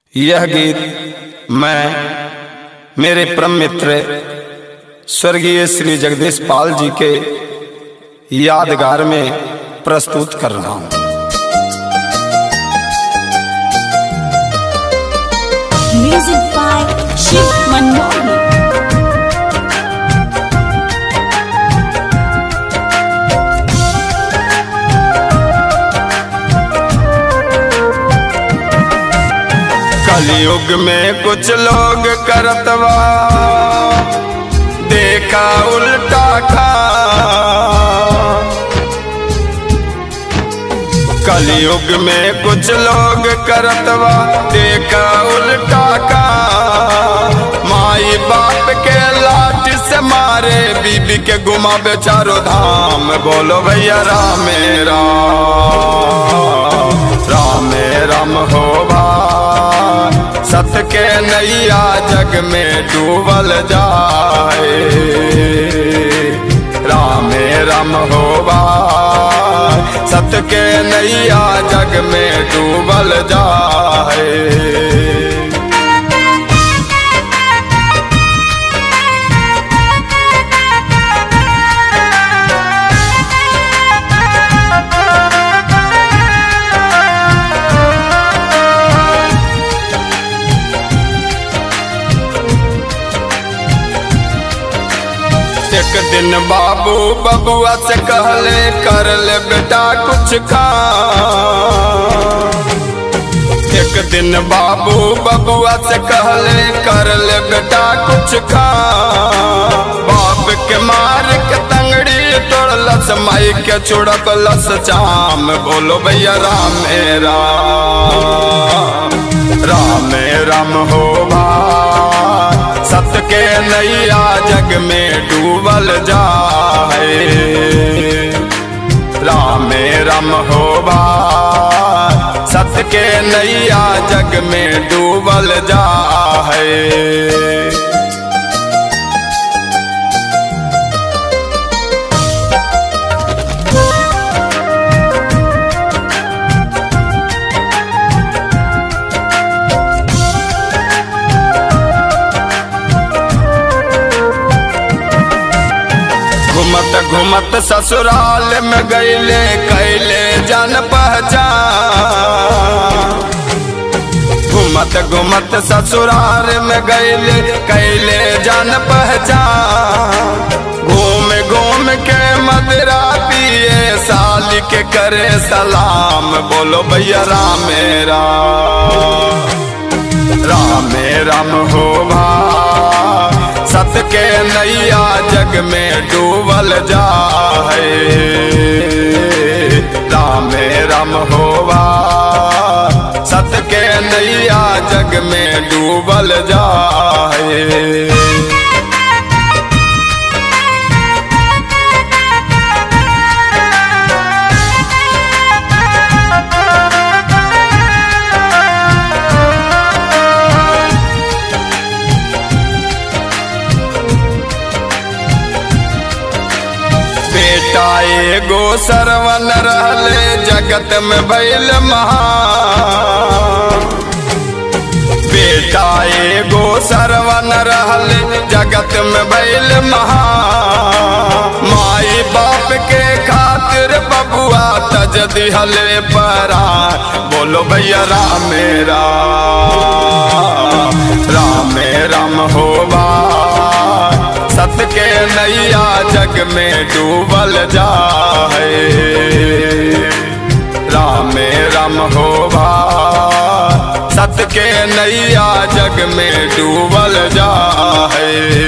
यह गीत मैं मेरे परम मित्र स्वर्गीय श्री जगदीश पाल जी के यादगार में प्रस्तुत कर रहा हूँ Music by Shiv Manmohan. कलयुग में कुछ लोग करतवा देखा उल्टा खा कलयुग में कुछ लोग करतवा देखा उल्टा का माई बाप के लाठ से मारे बीबी के गुमा बेचारो धाम बोलो भैया राम राम राम राम हो भाई सत के नैया जग में डूबल जाए राम राम हो भाई सत के नैया जग में डूबल जाए एक दिन बाबू बबुआ से कहले कर ले बेटा कुछ खा एक दिन बाबू बबुआ से कहले कर ले बेटा कुछ खा बाप के मार के तंगड़ी तोड़लस माई के चुड़कलस चाम बोलो भैया राम राम राम राम हो भाई सत के नैया जग में डूबल जाए राम राम हो भाई सत के नैया जग में डूबल जाए घुमत घुमत ससुराल में गईले कैले जान पहचान घुमत घुमत ससुराल में गईले कैले जान पहचान घूम घूम के मदरा पिए साल के करे सलाम बोलो भैया राम राम राम राम हो भाई सत के नैया जग में डूबल जाए राम राम हो भाई सत के नैया जग में डूबल जाए बेटा एगो सरवन रहले जगत में भैल महान बेटा एगो सरवन रहले जगत में भैल महान माई बाप के खातिर बबुआ तज दिहले परा बोलो भैया राम राम राम राम हो भाई सत के नैया जग में डूबल जाए राम राम हो भाई सत के नैया जग में डूबल जाए